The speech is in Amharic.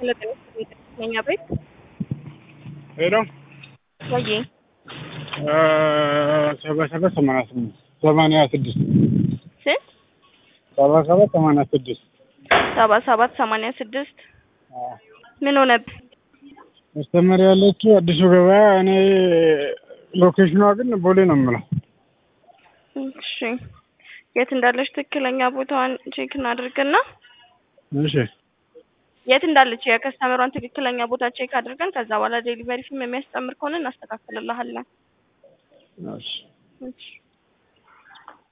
ለኛ ቤት ሄሎ ወይ ሰባ ሰባት ሰማንያ ስምንት ሰማንያ ስድስት ስንት ሰባ ሰባት ሰማንያ ስድስት ሰባ ሰባት ሰማንያ ስድስት ምን ሆነብህ? መስተመር ያለችው አዲሱ ገበያ እኔ ሎኬሽኗ ግን ቦሌ ነው የምለው። እሺ የት እንዳለች ትክክለኛ ቦታዋን ቼክ እናድርግና እሺ የት እንዳለች የከስተመሯን ትክክለኛ ቦታ ቼክ አድርገን ከዛ በኋላ ዴሊቨሪ ፊም የሚያስጨምር ከሆነ እናስተካክልልሃለን። እሺ እሺ